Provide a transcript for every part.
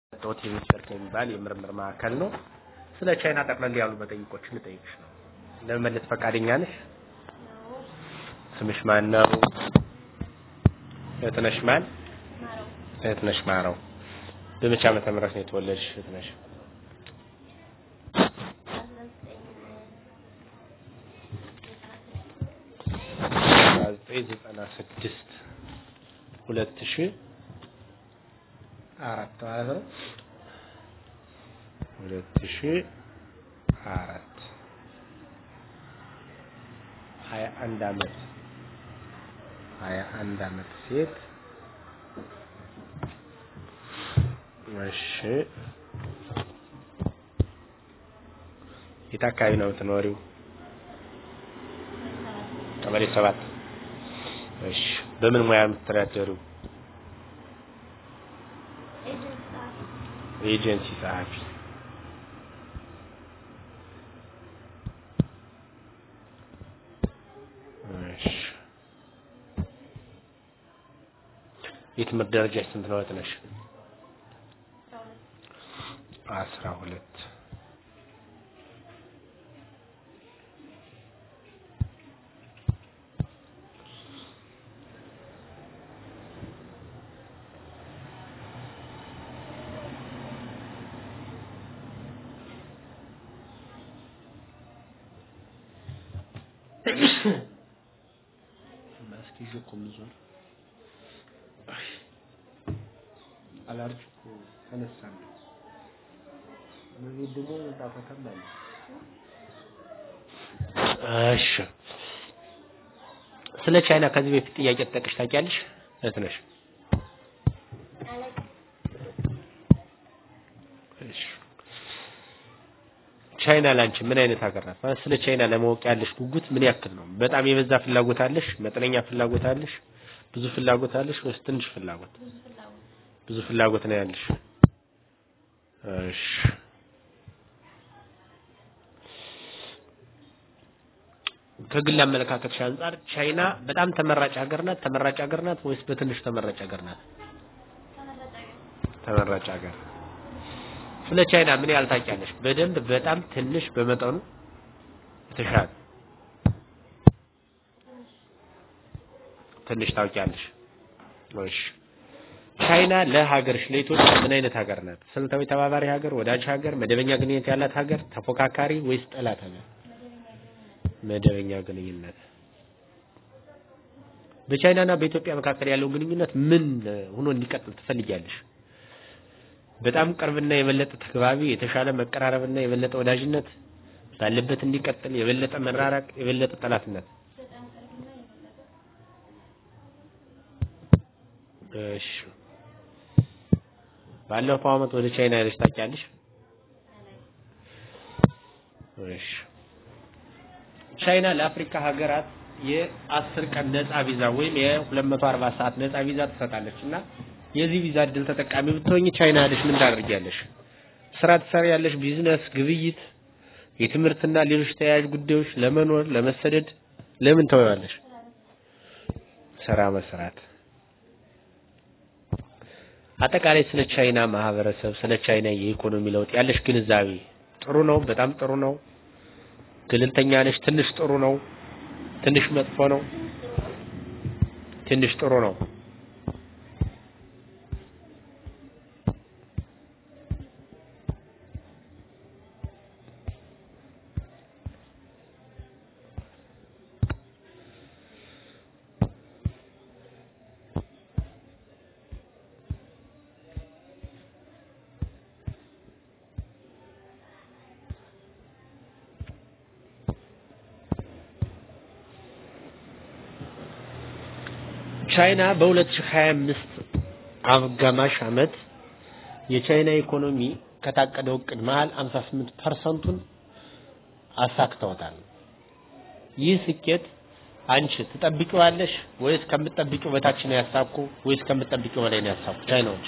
ጦት ሪሰርች የሚባል የምርምር ማዕከል ነው። ስለ ቻይና ጠቅለል ያሉ መጠይቆችን ልጠይቅሽ ነው። ለመመለስ ፈቃደኛ ነሽ? ስምሽ ማን ነው? እህትነሽ ማን? እህትነሽ ማረው። በመቼ ዓመተ ምህረት ነው የተወለድሽ እህትነሽ? ዘጠኝ ዘጠና ስድስት ሁለት ሺህ አራት ማለት ነው። ሁለት ሺህ አራት ሀያ አንድ አመት ሀያ አንድ አመት ሴት እሺ የት አካባቢ ነው የምትኖሪው? ቀበሌ ሰባት እሺ በምን ሙያ የምትተዳደሩ? ኤጀንሲ ጸሐፊ እሺ የትምህርት ደረጃ ስንት ነው እህትነሽ? አስራ ሁለት ማስክ ይዤ እኮ የምዞር አላርጅ እኮ ተነሳለሁ። እዚህ ደግሞ ጣፈተም አለ። እሺ ስለ ቻይና ከዚህ በፊት ጥያቄ ተጠቅሽ ታውቂያለሽ? እህት ነሽ? እሺ ቻይና ላንቺ ምን አይነት ሀገር ናት? ማለት ስለ ቻይና ለማወቅ ያለሽ ጉጉት ምን ያክል ነው? በጣም የበዛ ፍላጎት አለሽ? መጠነኛ ፍላጎት አለሽ? ብዙ ፍላጎት አለሽ ወይስ ትንሽ ፍላጎት? ብዙ ፍላጎት ነው ያለሽ። እሺ ከግል አመለካከትሽ አንጻር ቻይና በጣም ተመራጭ ሀገር ናት? ተመራጭ ሀገር ናት ወይስ በትንሽ ተመራጭ ሀገር ናት? ተመራጭ ሀገር ስለ ቻይና ምን ያህል ታውቂያለሽ? በደንብ፣ በጣም፣ ትንሽ፣ በመጠኑ የተሻለ ትንሽ ታውቂያለሽ። እሺ ቻይና ለሀገርሽ ለኢትዮጵያ ምን አይነት ሀገር ናት? ስልታዊ ተባባሪ ሀገር፣ ወዳጅ ሀገር፣ መደበኛ ግንኙነት ያላት ሀገር፣ ተፎካካሪ ወይስ ጠላት ሀገር? መደበኛ ግንኙነት። በቻይናና በኢትዮጵያ መካከል ያለው ግንኙነት ምን ሆኖ እንዲቀጥል ትፈልጊያለሽ? በጣም ቅርብና የበለጠ ተግባቢ፣ የተሻለ መቀራረብና የበለጠ ወዳጅነት ባለበት እንዲቀጥል፣ የበለጠ መራራቅ፣ የበለጠ ጠላትነት? እሺ ባለፈው አመት ወደ ቻይና ሄደሽ ታውቂያለሽ? እሺ ቻይና ለአፍሪካ ሀገራት የአስር ቀን ነፃ ቪዛ ወይም የ240 ሰዓት ነፃ ቪዛ ትሰጣለች እና የዚህ ቪዛ እድል ተጠቃሚ ብትሆኝ ቻይና ሄደሽ ምን ታደርጊያለሽ? ስራ ትሰሪያለሽ? ቢዝነስ፣ ግብይት፣ የትምህርትና ሌሎች ተያያዥ ጉዳዮች፣ ለመኖር፣ ለመሰደድ ለምን ተወያለሽ? ስራ መስራት። አጠቃላይ ስለ ቻይና ማህበረሰብ፣ ስለ ቻይና የኢኮኖሚ ለውጥ ያለሽ ግንዛቤ ጥሩ ነው? በጣም ጥሩ ነው? ገለልተኛ ነሽ? ትንሽ ጥሩ ነው? ትንሽ መጥፎ ነው? ትንሽ ጥሩ ነው። ቻይና በ2025 አጋማሽ አመት የቻይና ኢኮኖሚ ከታቀደው እቅድ መሃል 58 ፐርሰንቱን አሳክተውታል። ይህ ስኬት አንቺ ትጠብቂዋለሽ ወይስ ከምትጠብቂው በታች ነው ያሳኩ ወይስ ከምትጠብቂው በላይ ነው ያሳኩ? ቻይናዎች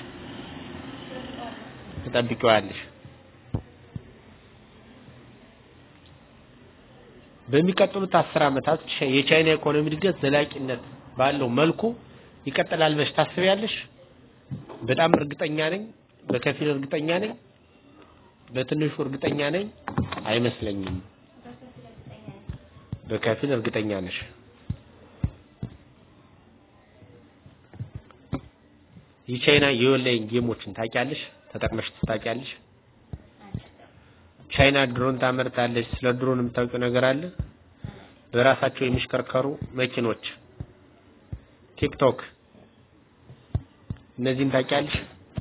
ትጠብቂዋለሽ። በሚቀጥሉት አስር ዓመታት የቻይና ኢኮኖሚ እድገት ዘላቂነት ባለው መልኩ ይቀጥላል ብለሽ ታስቢያለሽ? በጣም እርግጠኛ ነኝ በከፊል እርግጠኛ ነኝ። በትንሹ እርግጠኛ ነኝ አይመስለኝም። በከፊል እርግጠኛ ነሽ። የቻይና የኦንላይን ጌሞችን ታውቂያለሽ? ተጠቅመሽ ታውቂያለሽ? ቻይና ድሮን ታመርታለች። ስለ ድሮን የምታውቂው ነገር አለ? በራሳቸው የሚሽከርከሩ መኪኖች፣ ቲክቶክ፣ እነዚህን ታውቂያለሽ?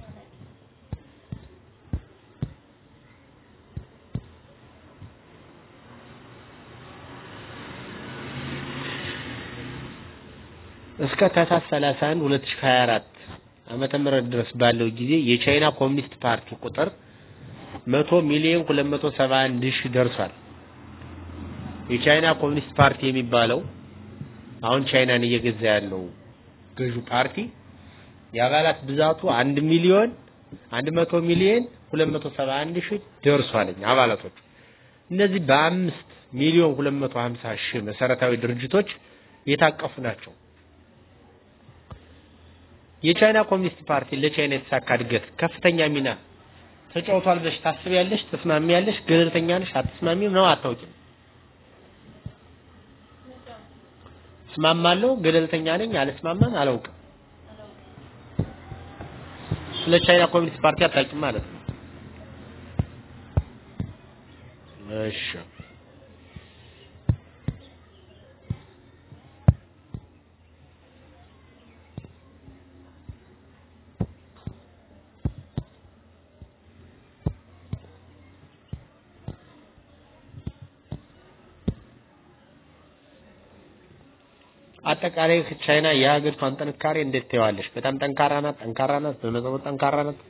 እስከ ታህሳስ 31 2024 ዓመተ ምህረት ድረስ ባለው ጊዜ የቻይና ኮሚኒስት ፓርቲ ቁጥር 100 ሚሊዮን 271 ሺህ ደርሷል። የቻይና ኮሚኒስት ፓርቲ የሚባለው አሁን ቻይናን እየገዛ ያለው ገዢ ፓርቲ የአባላት ብዛቱ 1 ሚሊዮን 100 ሚሊዮን 271 ሺህ ደርሷልኝ አባላቶቹ። እነዚህ በአምስት ሚሊዮን 250 ሺህ መሰረታዊ ድርጅቶች የታቀፉ ናቸው። የቻይና ኮሚኒስት ፓርቲ ለቻይና የተሳካ እድገት ከፍተኛ ሚና ተጫውቷል ብለሽ ታስቢያለሽ? ተስማሚያለሽ? ገለልተኛ ነሽ? አትስማሚም ነው? አታውቂም? እስማማለሁ፣ ገለልተኛ ነኝ፣ አልስማማም፣ አላውቅም። ስለ ቻይና ኮሚኒስት ፓርቲ አታውቂም ማለት ነው። እሺ አጠቃላይ ቻይና የሀገሪቷን ጥንካሬ እንዴት ታየዋለሽ? በጣም ጠንካራ ናት? ጠንካራ ናት? በመጠኑ ጠንካራ ናት?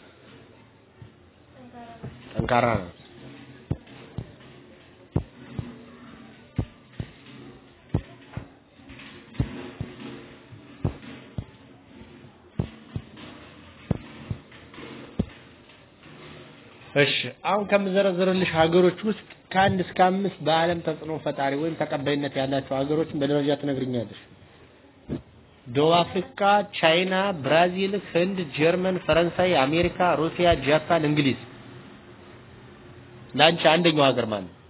ጠንካራ ናት። እሺ አሁን ከምዘረዝርልሽ ሀገሮች ውስጥ ከአንድ እስከ አምስት በዓለም ተጽዕኖ ፈጣሪ ወይም ተቀባይነት ያላቸው ሀገሮችን በደረጃ ትነግርኛለሽ። ደቡብ አፍሪካ፣ ቻይና፣ ብራዚል፣ ህንድ፣ ጀርመን፣ ፈረንሳይ፣ አሜሪካ፣ ሩሲያ፣ ጃፓን፣ እንግሊዝ። ለአንቺ አንደኛው ሀገር ማለት ነው።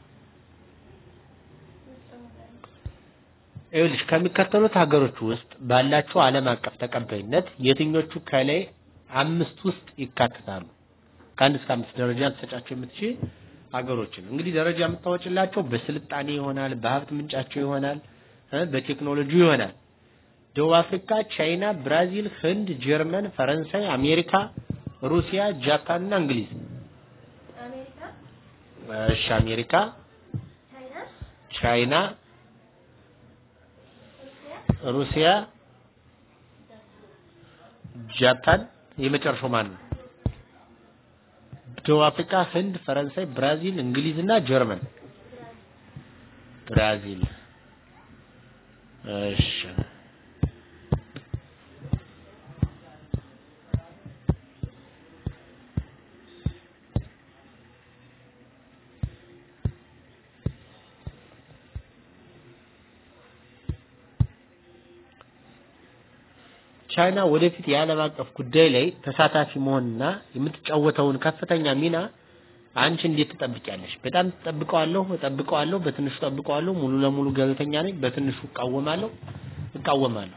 ይኸውልሽ ከሚከተሉት ሀገሮች ውስጥ ባላቸው ዓለም አቀፍ ተቀባይነት የትኞቹ ከላይ አምስት ውስጥ ይካተታሉ? ከአንድ እስከ አምስት ደረጃ ልትሰጫቸው የምትችል ሀገሮችን እንግዲህ ደረጃ የምታወጭላቸው በስልጣኔ ይሆናል፣ በሀብት ምንጫቸው ይሆናል፣ በቴክኖሎጂ ይሆናል። ደቡብ አፍሪካ፣ ቻይና፣ ብራዚል፣ ህንድ፣ ጀርመን፣ ፈረንሳይ፣ አሜሪካ፣ ሩሲያ፣ ጃፓን እና እንግሊዝ። እሺ አሜሪካ፣ ቻይና፣ ሩሲያ፣ ጃፓን የመጨረሻው ማን ነው? ደቡብ አፍሪካ፣ ህንድ፣ ፈረንሳይ፣ ብራዚል፣ እንግሊዝ እና ጀርመን። ብራዚል። እሺ ቻይና ወደፊት የዓለም አቀፍ ጉዳይ ላይ ተሳታፊ መሆንና የምትጫወተውን ከፍተኛ ሚና አንቺ እንዴት ትጠብቂያለሽ? በጣም ትጠብቀዋለሁ፣ እጠብቀዋለሁ፣ በትንሹ እጠብቀዋለሁ፣ ሙሉ ለሙሉ ገለልተኛ ነኝ፣ በትንሹ እቃወማለሁ፣ እቃወማለሁ።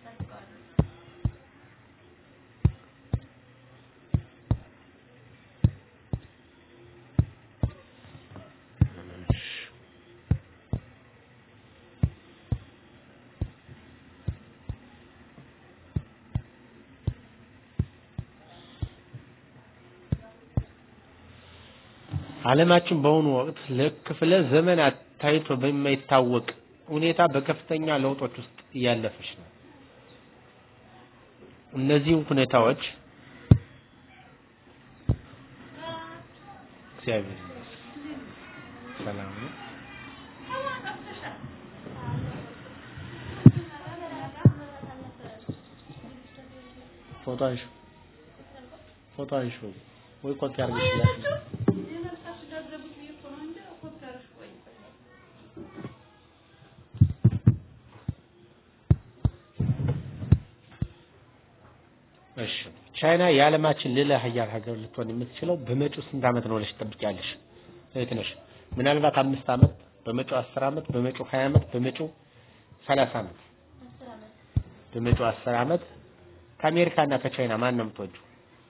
ዓለማችን በአሁኑ ወቅት ለክፍለ ዘመናት ታይቶ በማይታወቅ ሁኔታ በከፍተኛ ለውጦች ውስጥ እያለፈች ነው። እነዚህ ሁኔታዎች እግዚአብሔር ይመስገን ሰላም ነው። ፎቶ አንሺ ፎቶ አንሺ ወይ ኮፒ አድርገሽ እሺ ቻይና የዓለማችን ሌላ ሀያል ሀገር ልትሆን የምትችለው በመጪው ስንት ዓመት ነው ብለሽ ትጠብቂያለሽ? እህት ነሽ። ምናልባት አምስት ዓመት፣ በመጪው አስር ዓመት፣ በመጪው ሀያ ዓመት፣ በመጪው ሰላሳ ዓመት፣ በመጪው አስር ዓመት ከአሜሪካና ከቻይና ማን ነው የምትወጂው?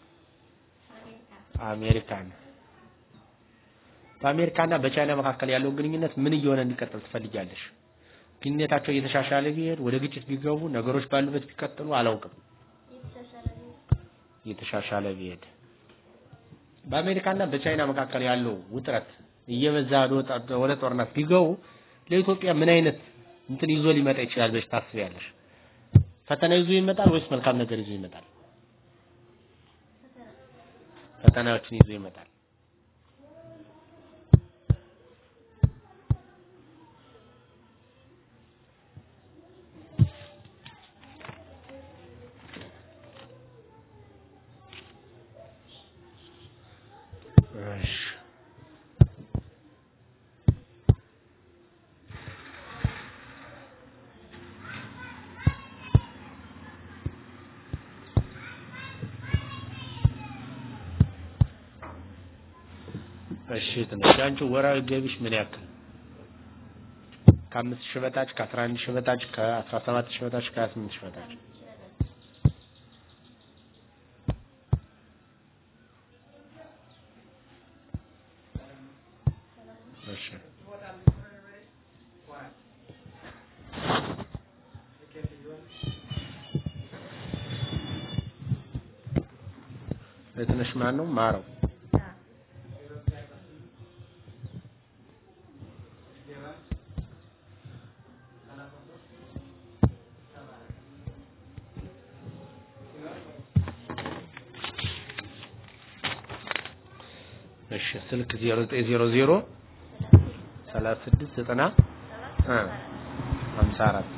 አሜሪካን። በአሜሪካና በቻይና መካከል ያለው ግንኙነት ምን እየሆነ እንዲቀጥል ትፈልጊያለሽ? ግንኙነታቸው እየተሻሻለ ቢሄድ ወደ ግጭት ቢገቡ ነገሮች ባሉበት ቢቀጥሉ አላውቅም። እየተሻሻለ ቢሄድ በአሜሪካና በቻይና መካከል ያለው ውጥረት እየበዛ ወደ ጦርነት ቢገቡ ለኢትዮጵያ ምን አይነት እንትን ይዞ ሊመጣ ይችላል ብለሽ ታስቢያለሽ? ፈተና ይዞ ይመጣል ወይስ መልካም ነገር ይዞ ይመጣል? ፈተናዎችን ይዞ ይመጣል። እሺ እሺ ትንሽ አንቺ ወራዊ ገቢሽ ምን ያክል? ከአምስት ሺህ በታች ከአስራ አንድ ሺህ በታች ከአስራ ሰባት ሺህ በታች ከሀያ ስምንት ሺህ በታች እሺ ለትንሽ ማን ነው ማረው እሺ ስልክ 0900 36 90 54